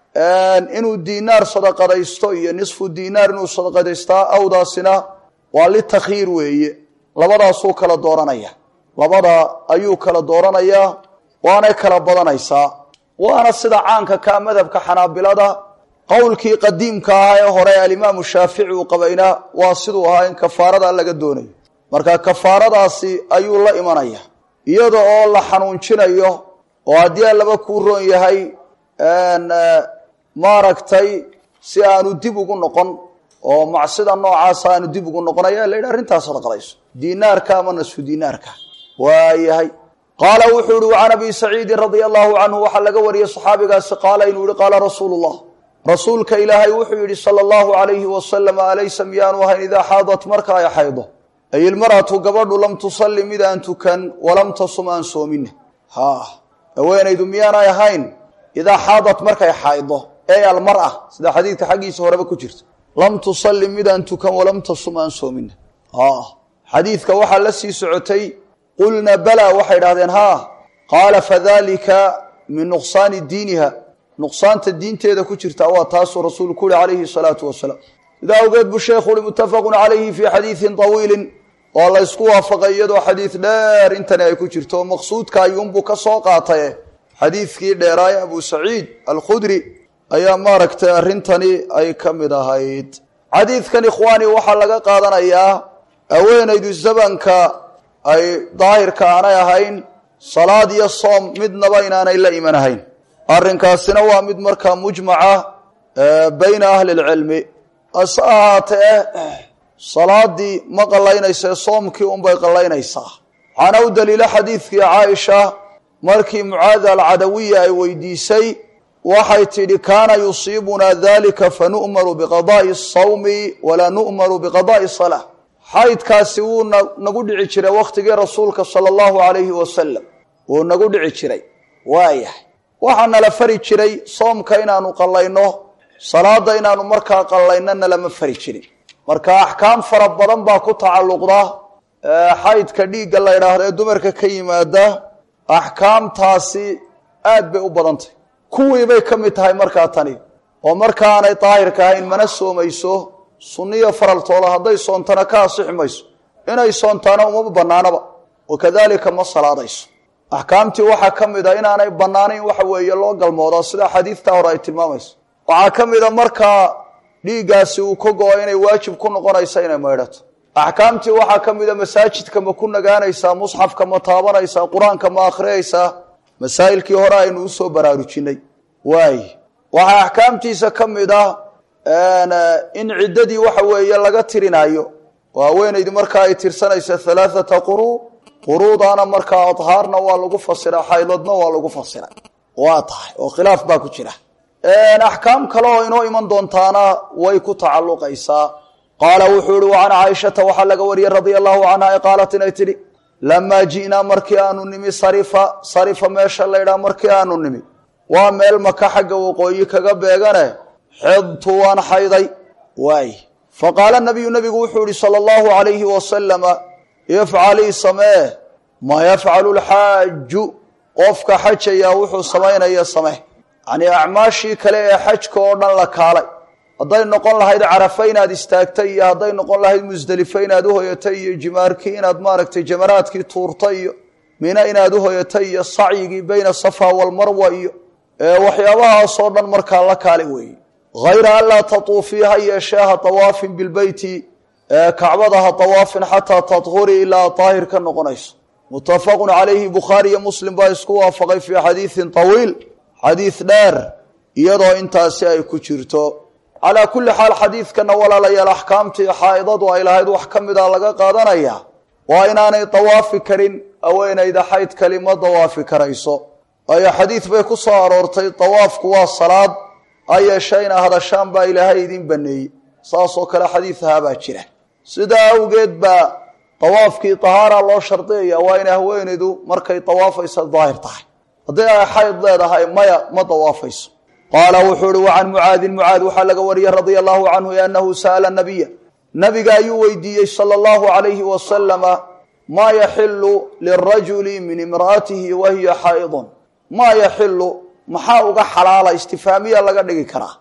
inuu diinaar sadaqadaysto iyo nisfu diinaar inuu sadaqadaystaa awdaasina waa litakyiir weeye labadaasuu kala dooranaya labada ayuu kala dooranayaa waanay kala badanaysaa waana sida caanka kaa madhabka xanaabilada qowlkii qadiimka ahaa ee hore alimaamu shaafici uu qabayna waa siduu ahaa in kafaarada laga doonayo marka kafaaradaasi ayuu la imanaya iyada oo la xanuunjinayo oo haddii allaba kuu roon yahay maaragtay si aanu dib ugu noqon oo macsida noocaasa aanu dib ugu noqon ayaa la yidhi arrintaas sadaqadayso diinaarka ama nasfu diinaarka waayahay qaala wuxuu yihi can abi saciidin radia allahu canhu waxaa laga wariyey saxaabigaasi qaala inuu yihi qaala rasuulu llah rasuulka ilaahay wuxuu yidhi sala allahu alayhi wasalam alaysa miyaanu ahayn idaa xaadat marka ay xaydo ay ilmaratu gabadhu lam tusalli mid aan tukan walam tasum aan soomine ha haweenaydu miyaanay ahayn idaa xaadat markay xaydo ee almara sida xadiidka xaggiisa horeba ku jirta lam tusalli midaan tukan walam tasum aan soomine xadiidka waxaa la sii socotay qulna bala waxay idhahdeen haa qaala fadalika min nuqsaani diiniha nuqsaanta diinteeda ku jirta waa taasuu rasuulku uhi calayhi salaatu wasalaam sidaa awgeed buu sheekhu uhi muttafaqun calayhi fii xadiidin tawiilin waa la ysku waafaqay iyadoo xadiid dheer intani ay ku jirto oo maqsuudka ayuunbuu ka soo qaataye xadiidkii dheeraaye abu saciid alkhudri ayaa maaragtay arrintani ay ka mid ahayd xadiidkan ikhwaani waxaa laga qaadanayaa haweenaydu zamanka ay daahirka aanay ahayn salaad iyo soom midnaba inaanay la iman ahayn arrinkaasina waa mid markaa mujmaca bayna ahli lcilmi hase ahaatee salaadii ma qallaynaysae soomkii unbay qallaynaysaa waxaana u daliilo xadiidkii caaisha markii mucaada alcadawiya ay weydiisay waxay tidhi kaana yusiibunaa dalika fanu'maru biqada'i asawmi walaa nu'maru biqada'i salaa xaydkaasi wuu nagu dhici jiray wakhtigii rasuulka sala allahu alayhi wasalam wuu nagu dhici jiray waayahay waxaa nala fari jiray soomka inaanu qallayno salaada inaanu markaa qallayno nalama fari jirin marka axkaam fara badan baa ku tacalluqda xaydka dhiigga la ydhaahdo ee dumarka ka yimaada axkaamtaasi aad bay u badantay kuwii bay ka mid tahay markaa tani oo markaanay daahirka ahayn mana soomayso sunniyo faraltooda hadday soontana ka asixi mayso inay soontaana umama bannaanaba wakadalika ma salaadayso axkaamtii waxaa ka mid a inaanay bannaanayn waxa weeye loo galmoodaa sida xadiidtaa hore ay tilmaamayso waxaa ka mid a markaa dhiiggaasi uu ka go-o inay waajib ku noqonaysa inay maydhato axkaamtii waxaa ka mid a masaajidka ma ku nagaanaysaa musxafka ma taabanaysaa qur-aanka ma akhriyaysaa masaa'ilkii hore aynu usoo baraarujinay waay waxaa axkaamtiisa ka mid ah in ciddadii waxa weeye laga tirinaayo oo haweenaydu markaa ay tirsanaysa halaathata quruu quruudaana markaa adhaarna waa lagu fasiraa xaydadna waa lagu fasiray waa tahay oo khilaaf baa ku jira axkaam kale oo inoo iman doontaana way ku tacalluqaysaa qaala wuxuu ihi wa can caaishata waxaa laga wariyey radia allahu canha ee qaalat inay tidhi lamaa ji'naa markii aanu nimi sarifa sarifa meesha laydhaha markii aanu nimi waa meel maka xagga waqooyi kaga beegane xidtu waan xayday waay faqaala nabiyu nabigu wuxuu ihi sala allahu calayhi wasalama ifcalii samee maa yafcalu lxaaju qofka xajayaa wuxuu samaynaya samee yacnii acmaashii kale ee xajka oo dhan la kaalay hadday noqon lahayd carafa inaad istaagtay iyo hadday noqon lahayd musdelifo inaad uhoyatay iyo jimaarkii inaad maaragtay jamaraadkii tuurtay iyo mina inaad uhoyatay iyo sacyigii bayna safa walmarwa iyo waxyaabahaasoo dhan markaa la kaali weeye hayra an laa tatuufii ha yeeshee ha tawaafin bilbeyti kacbada ha tawaafin xataa tadhurii ilaa daahir ka noqonayso muttafaqun calayhi bukhaari iyo muslim baa isku waafaqay fii xadiidin tawiil xadiid dheer iyadoo intaasi ay ku jirto calaa kulli xaal xadiidkana walaalayaal axkaamtii xaa'idadu ay lahayd wax ka mida laga qaadanaya waa inaanay dawaafi karin haweenayda xayd kalima dawaafi karayso waayo xadiid bay ku soo aroortay dawaafku waa salaad ha yeeshee ina hadashaan baa ilaahay idin baneeyey saasoo kale xadiid ahaabaa jira sidaa awgeed baa dawaafkii tahaara loo shardiyaya waa inay haweenaydu markay dawaafaysa daahir tahay haddii ay xayd leedahay maya ma dawaafayso qaala wuxuu ihi wa can mucaadin mucaad waxaa laga wariyey radia allahu canhu anahu sa'ala nabiya nabiga ayuu weydiiyey sala allahu calayhi wasalama maa yaxilu lirajuli min imra'atihi wa hiya xaa'idun maa yaxilu maxaa uga xalaala istifaamiya laga dhigi karaa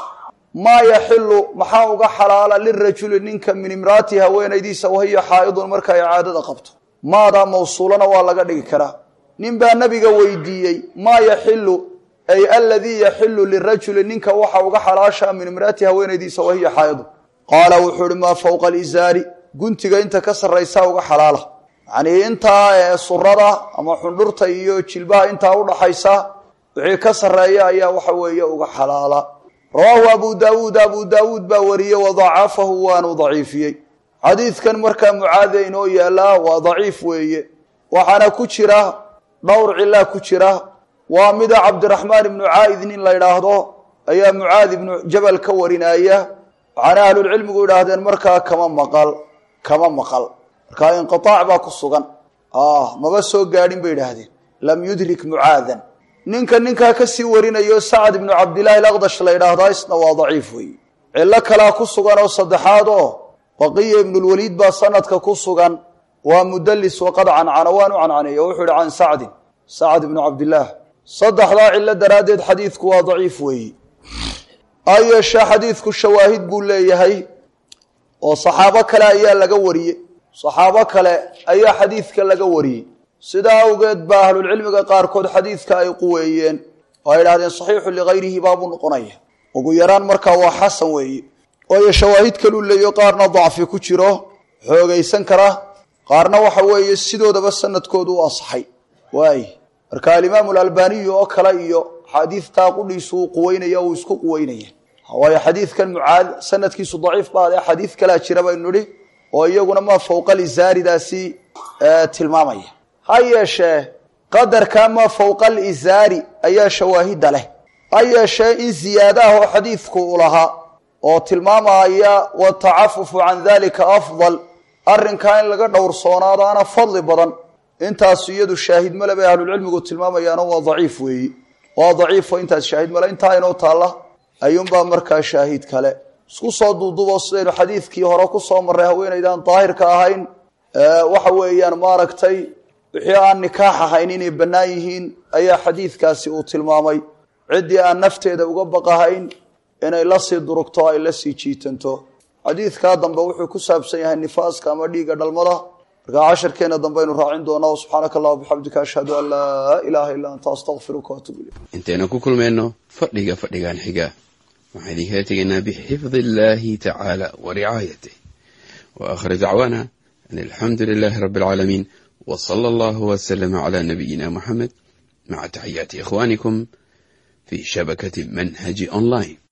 maa yaxilu maxaa uga xalaala lirajuli ninka min imraatihi haweenaydiisa wahiya xaa'idun marka ay caadada qabto maadaa mawsuulana waa laga dhigi karaa nin baa nabiga weydiiyey maa yaxilu ay aladii yaxilu lirajuli ninka waxa uga xalaashaa min imraatihi haweenaydiisa wahiya xaa'idun qaala wuxuu ihi maa fowqa alizaari guntiga inta ka sarraysaa uga xalaala yacnii intaa surada ama xundhurta iyo jilbaha intaa udhaxaysa wixii ka sarreeya ayaa waxa weeye uga xalaala rawaahu abu daawuud abu daawuud baa wariyey wadacafahu waanu daciifiyey xadiidkan markaa mucaade inoo yaalaa waa daciif weeye waxaana ku jira dhowr cilaa ku jira waa mida cabdiraxmaan ibnu caa'id nin la yidhaahdo ayaa mucaad ibnu jabal ka warinaya waxaana ahlulcilmigu yidhaahdeen markaa kama maqal kama maqal markaa inqiaac baa ku sugan maba soo gaadhin bay idhaahdeen lam yudrik mucaadan ninka ninkaa kasii warinayo sacad ibnu cabdillahi alaqdash la yidhaahdaa isna waa daciif weeye cillo kalaa ku sugan oo saddexaad oo baqiya ibnulwaliid baa sanadka ku sugan waa mudalis waqad cancana waan u cancaneeya wuxuu ihi can sacdin sacad ibnu cabdillaah saddexdaa cillo daraaddeed xadiidku waa daciif weeye ha yeeshee xadiidku shawaahid buu leeyahay oo saxaabo kale ayaa laga wariyey saxaabo kale ayaa xadiidka laga wariyey sidaa awgeed baa ahlulcilmiga qaarkood xadiidka ay quweeyeen oo ay idhahdeen saxiixu ligayrihi baabuu noqonaya ugu yaraan markaa waa xasan weeye waayo shawaahid kaluu leeyo qaarna dacfi ku jiro xoogaysan kara qaarna waxa weeye sidoodaba sanadkoodu u asaxay waay marka alimaamu alalbaniyu oo kale iyo xaadiidtaa qudhiisu uu quweynaya uu isku quweynaya waayo xadiidkan mucaad sanadkiisu daciif baade xadiid kalaa jira baynu nidhi oo iyaguna maa fowqa lizaaridaasi tilmaamaya ha yeeshee qadarkaa maa fowqa alizaari ayaa shawaahidda leh ha yeeshee in ziyaadaah oo xadiidku u lahaa oo tilmaamaya watacafufu can dalika afdal arrinkaa in laga dhowrsoonaadaana fadli badan intaas iyadu shaahid male bay ahlulcilmigu tilmaamayaano waa daciif weeyi waa daciifo intaas shaahid male intaa inoo taalla ayuunbaa markaa shaahid kale isku soo duudubo sidaynu xadiidkii hore ku soo marray haweenaydaan daahirka ahayn waxa weeyaan maaragtay wixii aan nikaax ahayn inay bannaan yihiin ayaa xadiidkaasi uu tilmaamay ciddii aan nafteeda uga baqahayn inay la sii durugto ay la sii jiitanto xadiidkaa dambe wuxuu ku saabsan yahay nifaaska ama dhiigga dhalmada markaa casharkeena dambe aynu raacin doonaa subxaanaka allah bixamdika ashhadu an laa ilaaha illaa anta astaqfiruka waatubu ilayk intaynu ku kulmayno fadhiga fadhigan xiga waxaan idinkala tegaynaa bixifdi illaahi tacaala wa ricaayatih wa aakhir dacwaana an alxamdu lilaahi rabbi alcaalamiin wa sala allahu wasalama calaa nabiyina muxamed maca taxiyaati ikhwaanikum fi shabakati manhaji online